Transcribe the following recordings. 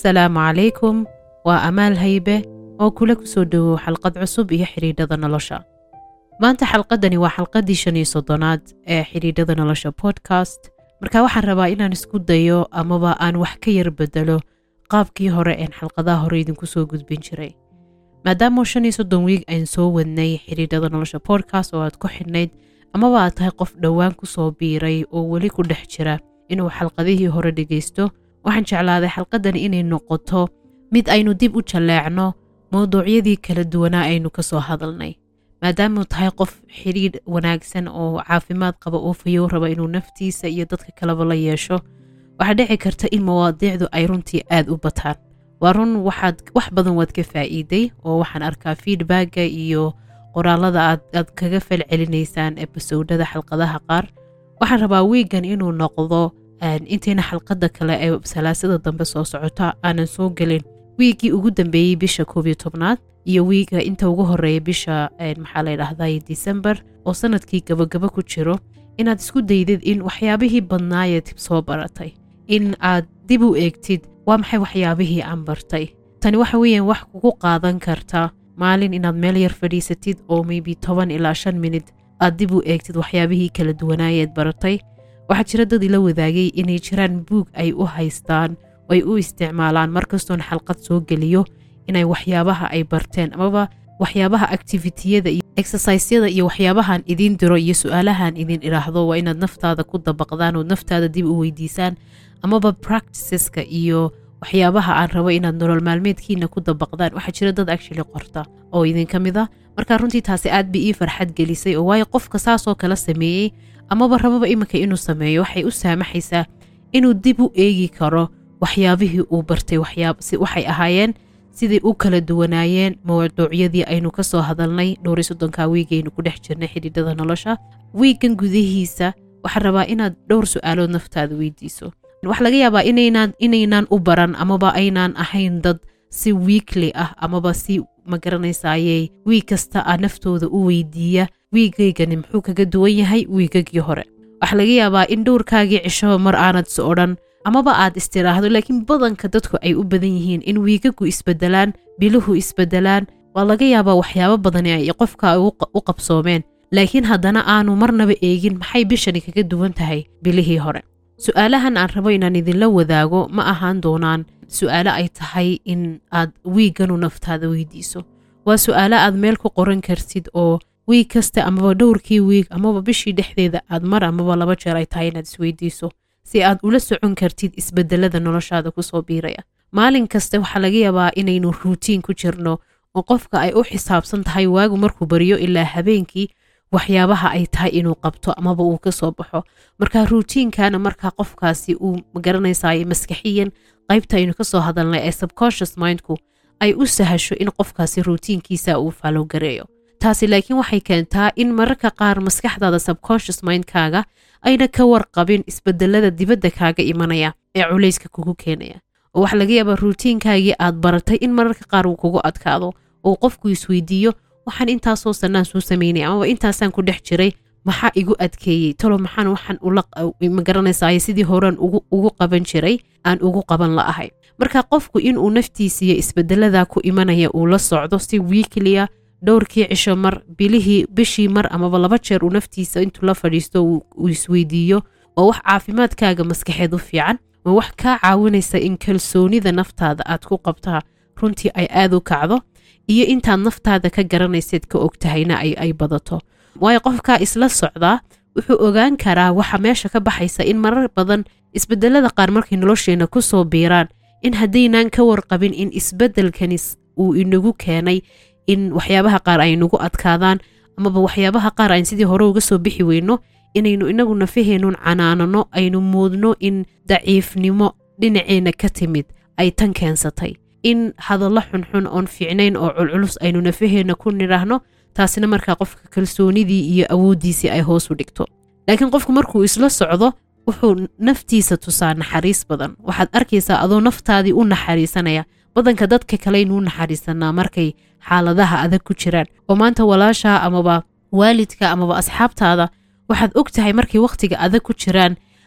assalaamu calaykum waa amaal haybe oo kula ku soo dhowow xalqad cusub iyo xidhiidhada nolosha maanta xalqadani waa xalqaddii shan iyo soddonaad ee xidhiidhada nolosha podcast marka waxaan rabaa inaan isku dayo amaba aan wax ka yar bedelo qaabkii hore een xalqadaha hore idinku soo gudbin jiray maadaama shan iyo soddon wiig ayn soo wadnay xidhiidhada nolosha podcast oo aad ku xidhnayd amaba aad tahay qof dhowaan ku soo biiray oo weli ku dhex jira inuu xalqadihii hore dhegaysto waxaan jeclaaday xalqadani inay noqoto mid aynu dib u jalleecno mowduucyadii kala duwanaa aynu ka soo hadalnay maadaamuu tahay qof xidhiidh wanaagsan oo caafimaad qaba oo fayow raba inuu naftiisa iyo dadka kaleba la yeesho waxaa dhici karta in mawaadiicdu ay runtii aad u bataan waa run waxaad wax badan waad ka faa'iiday oo waxaan arkaa feedbacka iyo qoraalada aad aad kaga falcelinaysaan ebasowdada xalqadaha qaar waxaan rabaa wiigan inuu noqdo intayna xalqadda kale ee salaasada dambe soo socota aanan soo gelin wiiggii ugu dambeeyey bisha koob iyo tobnaad iyo wiiga inta ugu horeeya bisha maxaa la dhahday disembar oo sanadkii gabagaba ku jiro inaad isku daydid in waxyaabihii badnaayeed soo baratay in aad dib u eegtid waa maxay waxyaabihii aan bartay tani waxa weeyaan wax kugu qaadan karta maalin inaad meel yar fadhiisatid oo maybe toban ilaa shan minid aad dib u eegtid waxyaabihii kala duwanaayeed baratay waxaa jira dad ila wadaagay inay jiraan buug ay u haystaan ay u isticmaalaan markastoon xalqad soo geliyo inay waxyaabaha ay barteen amaba waxyaabaha activitiyada iyo exercisyada iyo waxyaabahan idiin diro iyo su-aalahan idin idhaahdo waa inaad naftaada ku dabaqdaan oo naftaada dib u weydiisaan amaba practiceska iyo waxyaabaha aan rabo inaad nolol maalmeedkiina ku dabaqdaan waxaa jira dad actually qorta oo idinka mid a marka runtii taasi aad bay ii farxad gelisay oo waayo qofka saasoo kala sameeyey amaba rababa iminka inuu sameeyo waxay u saamaxaysaa inuu dib u eegi karo waxyaabihii uu bartay waxay ahaayeen sidai u kala duwanaayeen mawduucyadii aynu ka soo hadalnay dhowri soddonka wiigaynu ku dhex jirnay xidhiidhada nolosha wiiggan gudihiisa waxaan rabaa inaad dhowr su-aalood naftaada weydiiso waxaa laga yaabaa inaynaan u baran amaba aynaan ahayn dad si wiikli ah amaba si magaranaysaayey wiig kasta a naftooda u weydiiya wiigaygani muxuu kaga duwan yahay wiigagii hore waxaa laga yaabaa in dhowrkaagii cishoba mar aanad is odhan amaba aad istiraahdo laakiin badanka dadku ay u badan yihiin in wiigagu isbedelaan biluhu isbedelaan waa laga yaabaa waxyaabo badani ay qofka u qabsoomeen laakiin haddana aanu marnaba eegin maxay bishani kaga duwan tahay bilihii hore su-aalahan aan rabo inaan idinla wadaago ma ahaan doonaan su-aalo ay tahay in aad wiigganu naftaada weydiiso waa su-aalo aad meel ku qoran kartid oo wiig kasta amaba dhowrkii wiig amaba bishii dhexdeeda aad mar amaba laba jeer ay tahay inaad isweydiiso si aad ula socon kartid isbedelada noloshaada kusoo biiraya maalin kasta waxaa laga yaabaa inaynu ruutiin ku jirno oo qofka ay u xisaabsan tahay waagu markuu baryo ilaa habeenkii waxyaabaha ay tahay inuu qabto amaba uu ka soo baxo marka ruutiinkana markaa qofkaasi uu magaranaysaay maskaxiyan qaybta aynu ka soo hadalnay ee subconscious mindku ay u sahasho in qofkaasi ruutiinkiisa uu faalowgareeyo taasi laakiin waxay keentaa in mararka qaar maskaxdaada subconscious mindkaaga ayna ka warqabin isbedelada dibadda kaaga imanaya ee culayska kugu keenaya oo waxaa laga yaabaa ruutiinkaagii aad baratay in mararka qaar uu kugu adkaado oo qofku isweydiiyo waxaan intaasoo sannaan soo samaynaya amaba intaasaan ku dhex jiray maxaa igu adkeeyey talo maxaan waxaan magaranaysaay sidii horean ugu qaban jiray aan ugu qaban la'ahay marka qofku inuu naftiisiiyo isbedelada ku imanaya uu la socdo si wiikliya dhowrkii cisho mar bilihii bishii mar amaba laba jeer uu naftiisa intuu la fadhiisto uu isweydiiyo oo wax caafimaadkaaga maskaxeed u fiican ma wax kaa caawinaysa in kalsoonida naftaada aad ku qabtaa runtii ay aad u kacdo iyo intaad naftaada ka garanayseed ka ogtahayna ay badato waayo qofkaa isla socdaa wuxuu ogaan karaa waxa meesha ka baxaysa in marar badan isbedelada qaar markay nolosheenna ku soo biiraan in haddaynaan ka warqabin in isbedelkani uu inagu keenay in waxyaabaha qaar ay nagu adkaadaan amaba waxyaabaha qaar aan sidii hore uga soo bixi weyno inaynu inagu nafaheenun canaanano aynu muudno in daciifnimo dhinaceenna ka timid ay tan keensatay in hadallo xunxun oon fiicnayn oo culculus aynu nafaheenna ku nidhaahno taasina markaa qofka kalsoonidii iyo awooddiisii ay hoos u dhigto laakiin qofku markuu isla socdo wuxuu naftiisa tusaa naxariis badan waxaad arkaysaa adoo naftaadii u naxariisanaya badanka dadka kaleynu u naxariisanaa markay xaaladaha adag ku jiraan oo maanta walaashaa amaba waalidka amaba asxaabtaada waxaad og tahay markay wakhtiga adag ku jiraan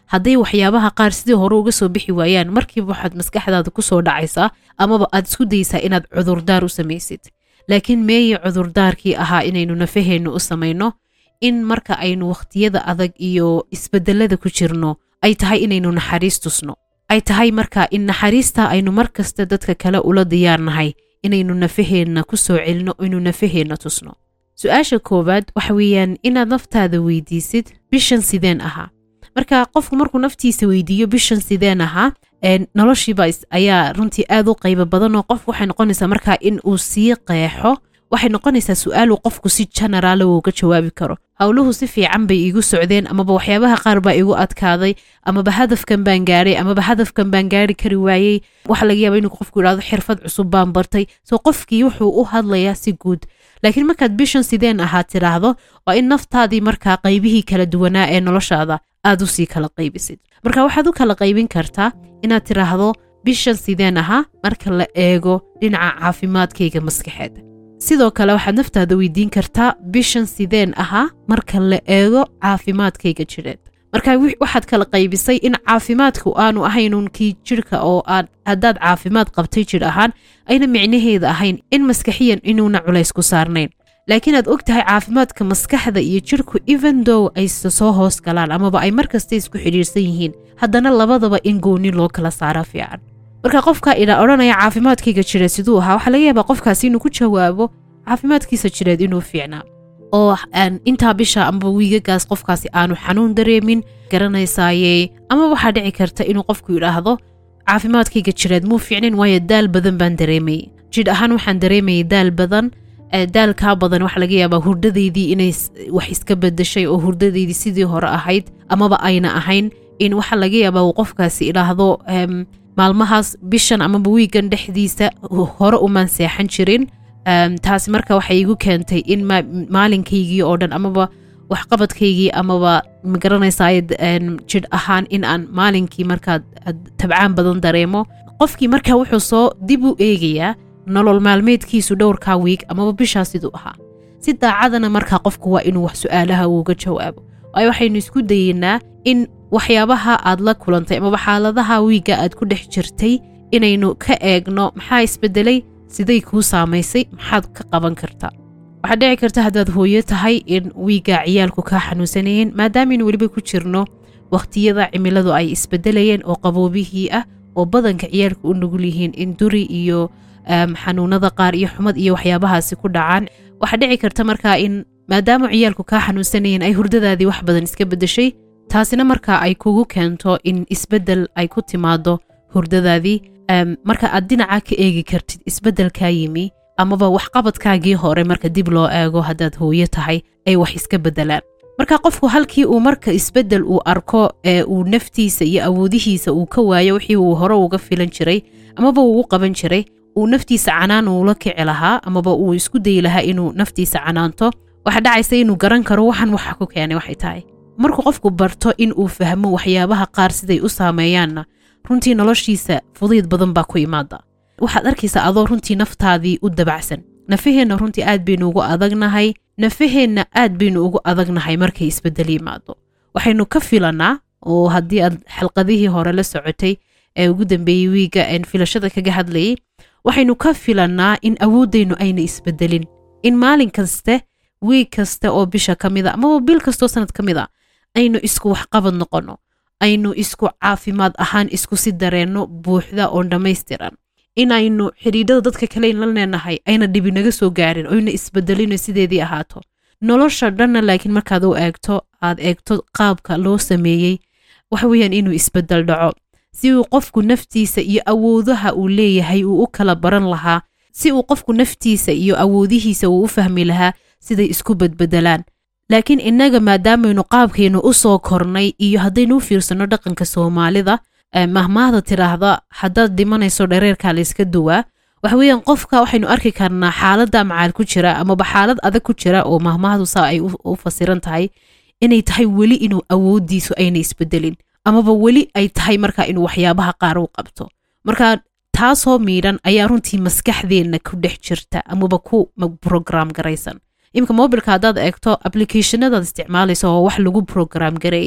hadday waxyaabaha qaar sidii hore uga soo bixi waayaan markiiba waxaad maskaxdaada kusoo dhacaysaa amaba aad isku daysaa inaad cudurdaar u samaysid laakiin meeye cudurdaarkii ahaa inaynu nafaheenna u samayno in marka aynu wakhtiyada adag iyo isbedelada ku jirno ay tahay inaynu naxariis tusno ay tahay marka in naxariista aynu mar kasta dadka kale ula diyaarnahay inaynu nafaheenna ku soo celino inuu nafaheenna tusno su-aasha koowaad waxa weeyaan inaad naftaada weydiisid bishan sideen ahaa marka qofku markuu naftiisa weydiiyo bishan sideen ahaa noloshiiba ayaa runtii aad u qaybo badan oo qof waxay noqonaysaa markaa in uu sii qeexo waxay noqonaysaa su-aal uu qofku si generaala uga jawaabi karo howluhu si fiican bay iigu socdeen amaba waxyaabaha qaar baa igu adkaaday amaba hadafkan baan gaadhay amaba hadafkan baan gaari kari waayey waxa laga yaaba inuu qofku yidhahdo xirfad cusub baan bartay soo qofkii wuxuu u hadlayaa si guud laakiin markaad bishan sideen ahaa tidhaahdo waa in naftaadii markaa qaybihii kala duwanaa ee noloshaada aad u sii kala qaybisid marka waxaad u kala qaybin kartaa inaad tidhaahdo bishan sideen ahaa marka la eego dhinaca caafimaadkayga maskaxeed sidoo kale waxaad naftaada weydiin kartaa bishan sideen ahaa marka la eego caafimaadkayga jireed marka waxaad kala qaybisay in caafimaadku aanu ahaynun kii jirhka oo aad haddaad caafimaad qabtay jir ahaan ayna micnaheeda ahayn in maskaxiyan inuuna culays ku saarnayn laakiin aad og tahay caafimaadka maskaxda iyo jirhku evendow ay soo hoos galaan amaba ay mar kasta isku xidhiirsan yihiin haddana labadaba in gooni loo kala saara fiican marka qofka idha odhanaya caafimaadkayga jireed siduu ahaa waxaa laga yaabaa qofkaasi inuu ku jawaabo caafimaadkiisa jireed inuu fiicnaa oo intaa bisha amaba wiigagaas qofkaasi aanu xanuun dareemin garanaysaaye ama waxaa dhici karta inuu qofku yidhaahdo caafimaadkayga jireed muu fiicnayn waayo daal badan baan dareemayey jidh ahaan waxaan dareemayay daal badan daalkaa badan waxaa laga yaabaa hurdadaydii inay wax iska bedeshay oo hurdadaydii sidii hore ahayd amaba ayna ahayn in waxaa laga yaabaa uu qofkaasi idhaahdo maalmahaas bishan amaba wiigan dhexdiisa hore umaan seexan jirin taasi marka waxay igu keentay in maalinkaygii oo dhan amaba waxqabadkaygii amaba magaranaysaay jidh ahaan in aan maalinkii markaa tabcaan badan dareemo qofkii marka wuxuu soo dib u eegayaa nolol maalmeedkiisu dhowrkaa wiig amaba bishaa siduu ahaa si daacadana markaa qofku waa inuu wax su-aalaha uuga jawaabo waayo waxaynu isku dayeynaa in waxyaabaha aad la kulantay amaba xaaladaha wiigga aad ku dhex jirtay inaynu ka eegno maxaa isbedelay siday kuu saamaysay maxaad ka qaban kartaa waxaad dhici karta haddaad hooyo tahay in wiigga ciyaalku kaa xanuunsanayeen maadaamaynu weliba ku jirno wakhtiyada cimiladu ay isbedelayeen oo qaboobihii ah oo badanka ciyaalku u nugul yihiin in duri iyo xanuunada qaar iyo xumad iyo waxyaabahaasi ku dhacaan waxaa dhici karta markaa in maadaama ciyaalku kaa xanuunsanayeen ay hurdadaadii wax badan iska beddeshay taasina markaa ay kugu keento in isbeddel ay ku timaado hurdadaadii marka aad dhinaca ka eegi kartid isbeddelkaa yimi amaba waxqabadkaagii hore marka dib loo eego haddaad hooyo tahay ay wax iska beddelaan marka qofku halkii uu marka isbeddel uu arko ee uu naftiisa iyo awoodihiisa uu ka waayo wixii uu hore uga filan jiray amaba uu u qaban jiray uu naftiisa canaan uula kici lahaa amaba uu isku dayi lahaa inuu naftiisa canaanto waxaa dhacaysa inuu garan karo waxan waxa ku keenay waxay tahay markuu qofku barto in uu fahmo waxyaabaha qaar siday u saameeyaanna runtii noloshiisa fudayd badan baa ku imaada waxaad arkaysaa adoo runtii naftaadii u dabacsan nafaheenna runtii aad baynu ugu adagnahay nafaheenna aad baynu ugu adagnahay markay isbeddel yimaado waxaynu ka filannaa oo haddii aad xalqadihii hore la socotay ee ugu dambeeyey wiigga een filashada kaga hadlayay waxaynu ka filannaa in awooddaynu ayna isbeddelin in maalin kaste wiig kasta oo bisha ka mida amaba bil kastoo sanad ka mid a aynu isku waxqabad noqonno aynu isku caafimaad ahaan isku si dareenno buuxda oon dhammaystiran inaynu xidhiidhada dadka kaleyn la leenahay ayna dhibi naga soo gaarin oyna isbedelino sideedii ahaato nolosha dhanna laakiin markaad u eegto aad eegto qaabka loo sameeyey waxa weeyaan inuu isbedel dhaco si uu qofku naftiisa iyo awoodaha uu leeyahay uu u kala baran lahaa si uu qofku naftiisa iyo awoodihiisa uu u fahmi lahaa siday isku bedbedelaan laakiin innaga maadaamaynu qaabkaynu u soo kornay iyo haddaynu u fiirsanno dhaqanka soomaalida mahmaahda tidhaahda haddaad dhimanayso dhareerkaa layska duwaa waxa weeyaan qofka waxaynu arki karnaa xaaladda macaal ku jira amaba xaalad adag ku jira oo mahmaahdu saa ay u fasiran tahay inay tahay weli inuu awooddiisu ayna isbedelin amaba weli ay tahay markaa inuu waxyaabaha qaar u qabto marka taasoo miidhan ayaa runtii maskaxdeenna ku dhex jirta amaba ku brograam garaysan iminka mobilka haddaad eegto applicationadaad isticmaalaysa oo wax lagu brograam gareeyey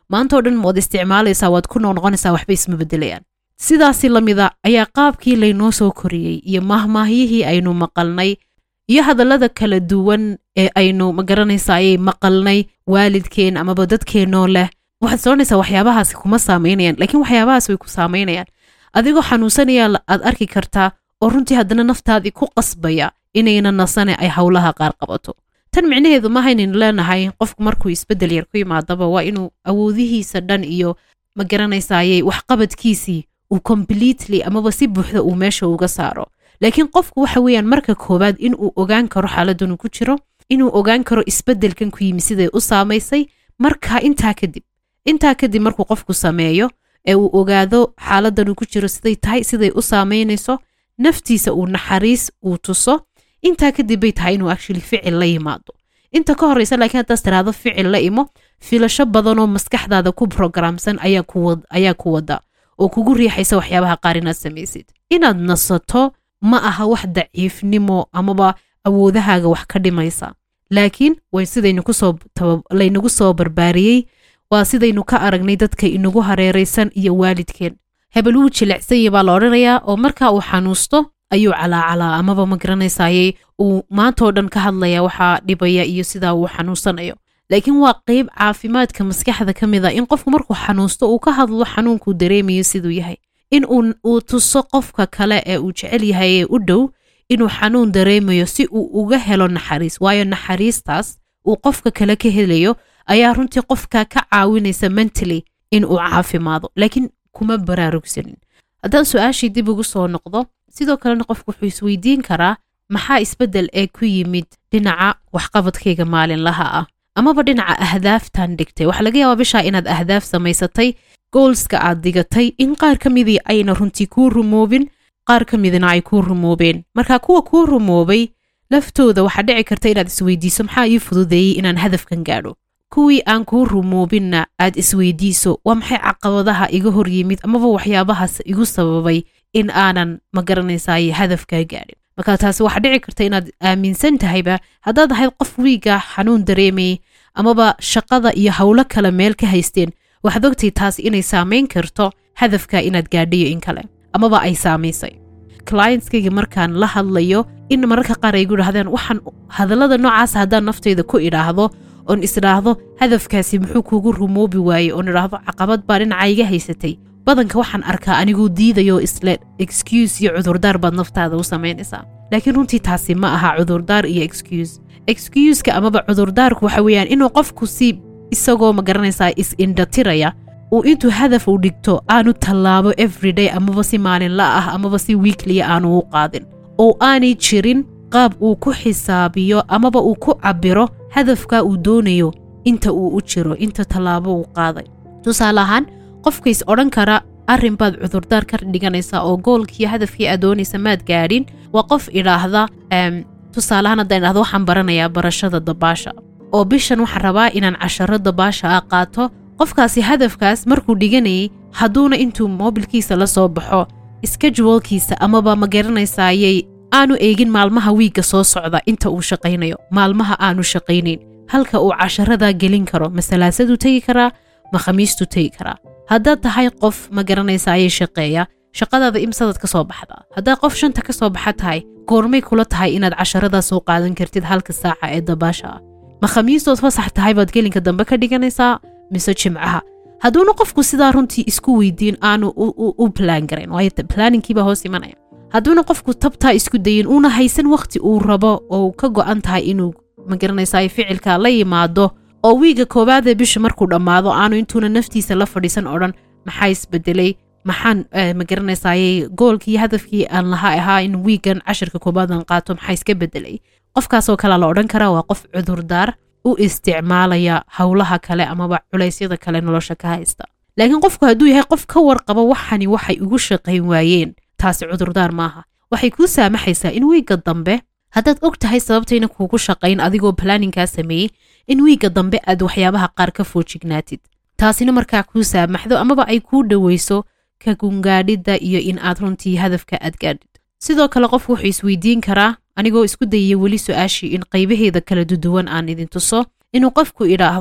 maantao dhan waad isticmaalaysaa waad ku noqnoqonaysaa waxba isma bedelayaan sidaasi lamida ayaa qaabkii laynoo soo koriyey iyo mahmaahyihii aynu maqalnay iyo hadallada kala duwan ee aynu magaranaysa ayay maqalnay waalidkeen amaba dadkeennoo leh waxaad soconaysaa waxyaabahaasi kuma saamaynayaan laakiin waxyaabahaas way ku saamaynayaan adigoo xanuunsanaya aad arki kartaa oo runtii haddana naftaadii ku qasbaya inayna nasane ay howlaha qaar qabato tan micnaheedu maaha inaynu leenahay qofku markuu isbeddel yar ku yimaadaba waa inuu awoodihiisa dhan iyo ma garanaysayey waxqabadkiisii uu completely amaba si buuxda uu meesha uga saaro laakiin qofku waxa weeyaan marka koowaad inuu ogaan karo xaaladanu ku jiro inuu ogaan karo isbeddelkan ku yimi siday u saamaysay marka intaa kadib intaa kadib markuu qofku sameeyo ee uu ogaado xaaladanu ku jiro siday tahay siday u saamaynayso naftiisa uu naxariis uu tuso intaa kadib bay tahay inuu actually ficil la yimaado inta ka horeysa laakiin haddaas tiraahdo ficil la imo filasho badanoo maskaxdaada ku programsan ayaa ku wada oo kugu riixaysa waxyaabaha qaar inaad samaysid inaad nasato ma aha wax daciifnimo amaba awoodahaaga wax ka dhimaysa laakiin way sidaynu kusoo laynagu soo barbaariyey waa sidaynu ka aragnay dadka inagu hareeraysan iyo waalidkeen hebel wuu jilicsanyay baa la odhanayaa oo marka uu xanuusto ayuu calaacalaa amaba ma garanaysayey uu maantao dhan ka hadlaya waxaa dhibaya iyo sidaa uu xanuunsanayo laakiin waa qeyb caafimaadka maskaxda ka mid a in qofku markuu xanuusto uu ka hadlo xanuunkuu dareemayo siduu yahay in uu tuso qofka kale ee uu jecel yahay ee u dhow inuu xanuun dareemayo si uu uga helo naxariis waayo naxariistaas uu qofka kale ka helayo ayaa runtii qofka ka caawinaysa mentally in uu caafimaado laakiin kuma baraarugsanin haddaan su-aashii dib ugu soo noqdo sidoo kalena qofku wuxuu isweydiin karaa maxaa isbeddel ee ku yimid dhinaca waxqabadkayga maalinlaha ah amaba dhinaca ahdaaftan dhigtay waxaa laga yaabaa bishaa inaad ahdaaf samaysatay goolska aad digatay in qaar ka midii ayna runtii kuu rumoobin qaar ka midina ay kuu rumoobeen marka kuwa kuu rumoobay laftooda waxaa dhici karta inaad isweydiiso maxaa ii fududeeyey inaan hadafkan gaadho kuwii aan kuu rumoobinna aad isweydiiso waa maxay caqabadaha iga hor yimid amaba waxyaabahaas igu sababay in aanan ma garanaysaay hadafkaa gaadhin marka taasi waxaa dhici karta inaad aaminsan tahayba haddaad ahayd qof wiiga xanuun dareemayay amaba shaqada iyo howlo kale meel ka haysteen waxaad ogtay taasi inay saamayn karto hadafka inaad gaadhayo in kale amaba ay saamaysay clientskayga markaan la hadlayo in mararka qaar ay gu idhahdeen waxaan hadallada noocaas haddaan naftayda ku idhaahdo oon isdhaahdo hadafkaasi muxuu kuugu rumoobi waaye oon idhaahdo caqabad baa dhinaca iga haysatay badanka waxaan arkaa aniguu diidayo isle excuse iyo cudurdaar baad naftaada u samaynaysaa laakiin runtii taasi ma aha cudurdaar iyo excuse excuuska amaba cudurdaarku waxa weeyaan inuu qofku si isagoo ma garanaysaa is-indhatiraya uu intuu hadaf u dhigto aanu tallaabo everyday amaba si maalinla ah amaba si wiikliya aanu u qaadin oo aanay jirin qaab uu ku xisaabiyo amaba uu ku cabbiro hadafka uu doonayo inta uu u jiro inta tallaabo uu qaaday tusaale ahaan qofkays odhan kara arrin baad cudurdaar ka dhiganaysaa oo goolkiiyo hadafkii aad doonaysa maad gaadhin waa qof idhaahda tusaaleahaan haddaan idhahdo waxaan baranayaa barashada dabaasha oo bishan waxaan rabaa inaan casharo dabaasha ah qaato qofkaasi hadafkaas markuu dhiganayay hadduuna intuu moobilkiisa la soo baxo skejualkiisa amaba ma garanaysayay aanu eegin maalmaha wiigga soo socda inta uu shaqaynayo maalmaha aanu shaqaynayn halka uu casharadaa gelin karo ma salaasaduu tegi karaa ma khamiistuu tegi karaa haddaad tahay qof ma garanaysayay shaqeeya shaqadaada imsadaad ka soo baxda haddaad qof shanta ka soo baxa tahay goormay kula tahay inaad casharadaa soo qaadan kartid halka saaca ee dabaasha ah ma khamiistood fasax tahay baad gelinka dambe ka dhiganaysaa mise jimcaha hadduuna qofku sidaa runtii isku weydiin aanu u balaan garayn waayo planninkiibaa hoos imanaya hadduuna qofku tabtaa isku dayin uuna haysan wakhti uu rabo oo ka go'an tahay inuu ma garanaysaa ficilka la yimaado oo wiiga koowaadee bisha markuu dhammaado aanu intuuna naftiisa la fadhiisan odhan maxaa isbedelay maxaan ma garanaysaaye goolkii hadafkii aan lahaa ahaa in wiigan cashirka koobaadan qaato maxaa iska bedelay qofkaasoo kalea la odhan karaa waa qof cudurdaar u isticmaalaya howlaha kale amaba culaysyada kale nolosha ka haysta laakiin qofku hadduu yahay qof ka warqaba waxani waxay ugu shaqayn waayeen taasi cudurdaar maaha waxay kuu saamaxaysaa in wiigga dambe haddaad og tahay sababtayna kuugu shaqayn adigoo balaaninkaa sameeyey in wiigga dambe aad waxyaabaha qaar ka foojignaatid taasina markaa kuu saamaxdo amaba ay kuu dhoweyso ka gungaadhidda iyo in aad runtii hadafka aad gaadhid sidoo kale qofku wuxuu isweydiin karaa anigoo isku dayaya weli su-aashii in qaybaheeda kala duduwan aan idin tuso inuu qofku idhaahdo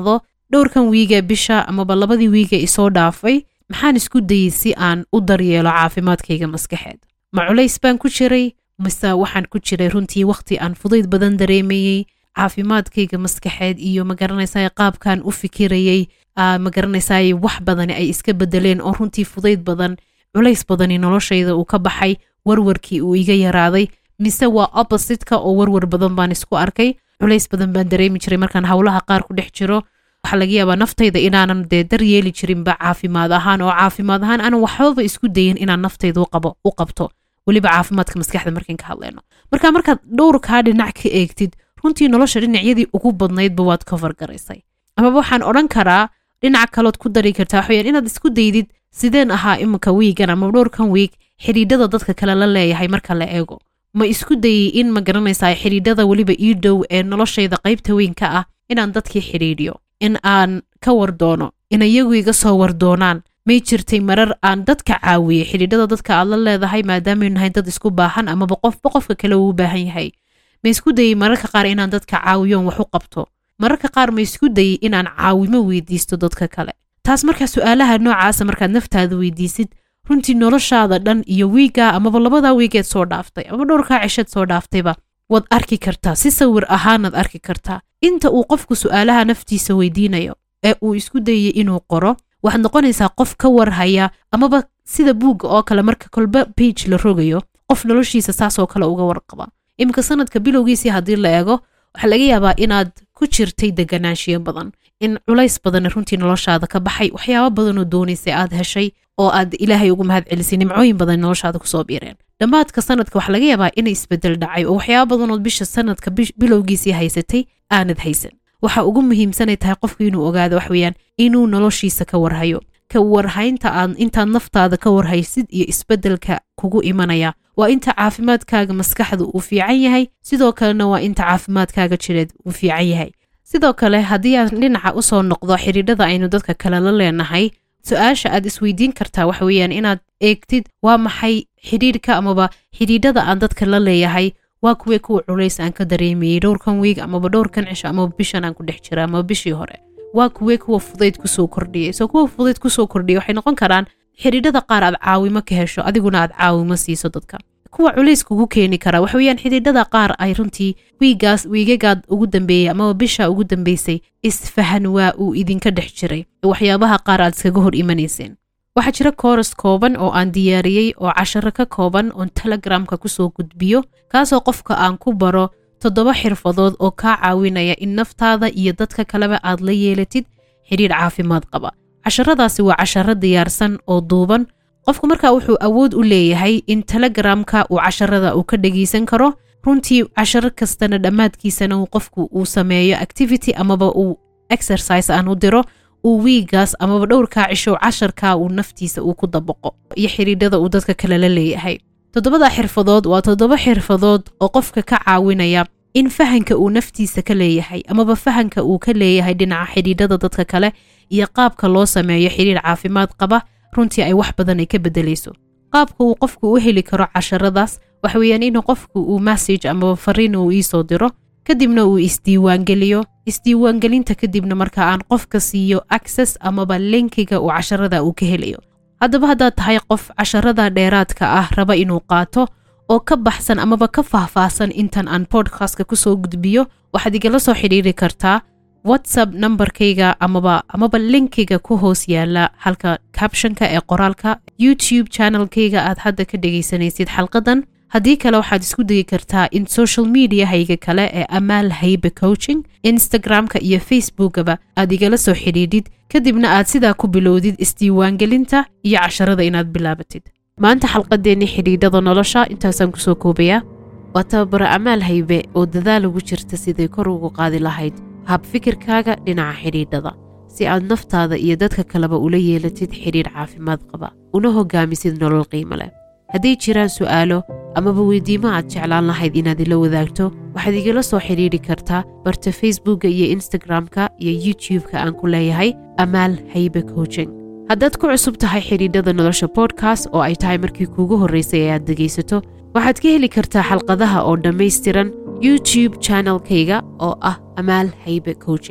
dhowrkan wiige bisha amaba labadii wiige isoo dhaafay maxaan isku dayey si aan u daryeelo caafimaadkayga maskaxeed ma culays baan ku jiray mise waxaan ku jiray runtii wakhti aan fudayd badan dareemayey caafimaadkayga maskaxeed iyo magaranaysaa qaabkan u fikirayey magaranaysaay wax badani ay iska bedeleen oo runtii fudayd badan culays badani noloshayda uu ka baxay warwarkii uu iga yaraaday mise waa oppositka oo warwar badan baan isku arkay culays badan baan dareemi jiray markaan howlaha qaar ku dhex jiro waxaa laga yaabaa naftayda inaanan dee daryeeli jirinba caafimaad ahaan oo caafimaad ahaan aanan waxbaba isku dayin inaan naftayda u qabto weliba caafimaadka maskaxda markayn ka hadleyno marka markaad dhowrkaa dhinac ka eegtid runtii nolosha dhinacyadii ugu badnaydba waad cover garaysay amaba waxaan odhan karaa dhinac kalood ku dari kartaa waxaweyaan inaad isku daydid sideen ahaa iminka wiigan ama dhowrkan wiig xidhiidhada dadka kale la leeyahay marka la eego ma isku dayey in ma garanaysaa xidhiidhada weliba ii dhow ee noloshayda qaybta weyn ka ah inaan dadkii xidhiidhiyo in aan ka wardoono in iyagu iga soo wardoonaan may jirtay marar aan dadka caawiyey xidhiidhada dadka aad la leedahay maadaamanu nahay dad isku baahan amaba qofba qofka kale uu u baahan yahay ma isku dayey mararka qaar inaan dadka caawiyoon wax u qabto mararka qaar ma isku dayey inaan caawimo weydiisto dadka kale taas markaa su-aalaha noocaasa markaad naftaada weydiisid runtii noloshaada dhan iyo wiigaa amaba labadaa wiigeed soo dhaaftay ama dhowrkaa cisheed soo dhaaftayba waad arki kartaa si sawir ahaanaad arki kartaa inta uu qofku su-aalaha naftiisa weydiinayo ee uu isku dayey inuu qoro waxaad noqonaysaa qof ka warhaya amaba sida buugga oo kale marka kolba bage la rogayo qof noloshiisa saasoo kale uga warqaba iminka sanadka bilowgiisii haddii la eego waxaa laga yaabaa inaad ku jirtay deganaanshiyo badan in culays badan runtii noloshaada ka baxay waxyaaba badanoo doonaysay aad heshay oo aad ilaahay ugu mahad celisay nimcooyin badan noloshaada kusoo biireen dhammaadka sanadka waxaa laga yaabaa inay isbedel dhacay oo waxyaaba badanood bisha sanadka bilowgiisii haysatay aanad haysan waxa ugu muhiimsanay tahay qofku inuu ogaado waxweyaan inuu noloshiisa ka warhayo ka warhaynta aad intaad naftaada ka warhaysid iyo isbedelka kugu imanaya waa inta caafimaadkaaga maskaxda uu fiican yahay sidoo kalena waa inta caafimaadkaaga jireed uu fiican yahay sidoo kale haddii aan dhinaca usoo noqdo xidhiidhada aynu dadka kale la leenahay su-aasha aad isweydiin kartaa waxa weeyaan inaad eegtid waa maxay xidhiidhka amaba xidhiidhada aan dadka la leeyahay waa kuwee kuwa culays aan ka dareemayey dhowrkan wiig amaba dhowrkan cisho amaba bishan aan ku dhex jira amaba bishii hore waa kuwee kuwa fudayd kusoo kordhiyay soo kuwa fudayd kusoo kordhiyay waxay noqon karaan xidhiidhada qaar aad caawimo ka hesho adiguna aad caawimo siiso dadka kuwa culays kugu keeni kara waxa weeyaan xidhiidhada qaar ay runtii wiigaas wiigagaad ugu dambeeyey amaba bisha ugu dambeysay isfahan waa uu idinka dhex jiray waxyaabaha qaar aad iskaga hor imanayseen waxaa jira kooras kooban oo aan diyaariyey oo casharo ka kooban oon telegramka kusoo gudbiyo kaasoo qofka aan ku baro toddoba xirfadood oo kaa caawinaya in naftaada iyo dadka kaleba aad la yeelatid xidhiidh caafimaad qaba casharadaasi waa casharo diyaarsan oo duuban qofku markaa wuxuu awood u leeyahay in telegramka uu casharada uu ka dhegaysan karo runtii casharo kastana dhammaadkiisana uu qofku uu sameeyo activity amaba uu exercise aan u diro uu wiigaas amaba dhowrkaa cisho casharkaa uu naftiisa uu ku dabaqo iyo xidhiidhada uu dadka kale la leeyahay toddobada xirfadood waa toddoba xirfadood oo qofka ka caawinaya in fahanka uu naftiisa ka leeyahay amaba fahanka uu ka leeyahay dhinaca xidhiidhada dadka kale iyo qaabka loo sameeyo xidhiidh caafimaad qaba runtii ay wax badan ay ka bedelayso qaabka uu qofku u heli karo casharadaas waxa weeyaan inuu qofku uu message amaba fariin uu iisoo diro kadibna uu isdiiwaangeliyo isdiiwaangelinta kadibna marka aan qofka siiyo access amaba linkiga uu casharada uu ka helayo haddaba haddaad tahay qof casharada dheeraadka ah raba inuu qaato oo ka baxsan amaba ka faahfaahsan intan aan podcastka kusoo gudbiyo waxaad igala soo xidhiiri kartaa whatsapp nambarkayga amaba amaba linkiga ku hoos yaala halka captionka ee qoraalka youtube channelkayga aad hadda ka dhegaysanaysid xalqadan haddii kale waxaad isku dayi kartaa in social mediahayga kale ee amaal haybe coaching instagramka iyo facebookaba aad igala soo xidhiidhid kadibna aad sidaa ku bilowdid isdiiwaangelinta iyo casharada inaad bilaabatid maanta xalqadeennii xidhiidhada nolosha intaasaan kusoo koobayaa waa tababaro amaal haybe oo dadaal ugu jirta siday kor ugu qaadi lahayd hab fikirkaaga dhinaca xidhiidhada si aad naftaada iyo dadka kaleba ula yeelatid xidhiidh caafimaad qaba una hogaamisid nolol qiimo leh hadday jiraan su'aalo amaba weydiimo aad jeclaan lahayd inaad ila wadaagto waxaad igala soo xidhiidhi kartaa barta facebookka iyo instagramka iyo youtube-ka aan ku leeyahay amaal haybe coaching haddaad ku cusub tahay xidhiidhada nolosha bodkast oo ay tahay markii kuugu horraysay ee aad dhegaysato waxaad ka heli kartaa xalqadaha oo dhammaystiran youtube channelkayga oo ah amaal haybe coaching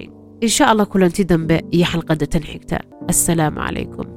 insha allah kulanti dambe iyo xalqadda tan xigta assalaamu calaykum